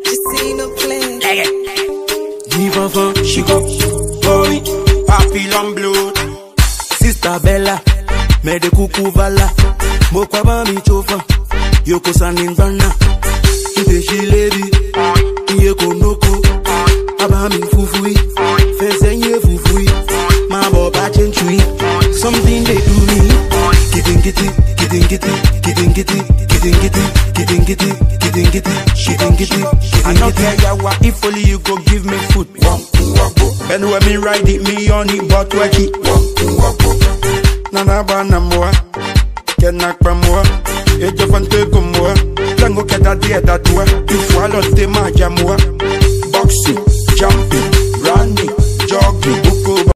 She see no plan. Give enfant, she go. Boy, papillon blood. Sister Bella, me de kuku vala. Mo kwa ba mi chofa. Yoko saningana. Ide she lady. Iye konoko. Aba mi fufui. Fezenye fufui. Ma bo ba chenchui. Something they do me. Kidding kitty, kidding kitty, kidding kitty, kidding kitty, kidding kitty, kidding kitty, kidding kitty. I don't care yawa if only you go give me food. Ben when me ride it, me on it, but work it. Nana bana moa, kenak pa moa, ejo fante ko moa. Tango keta dia da tua, ifwa lo te ma ja moa. Boxing, jumping, running, jogging,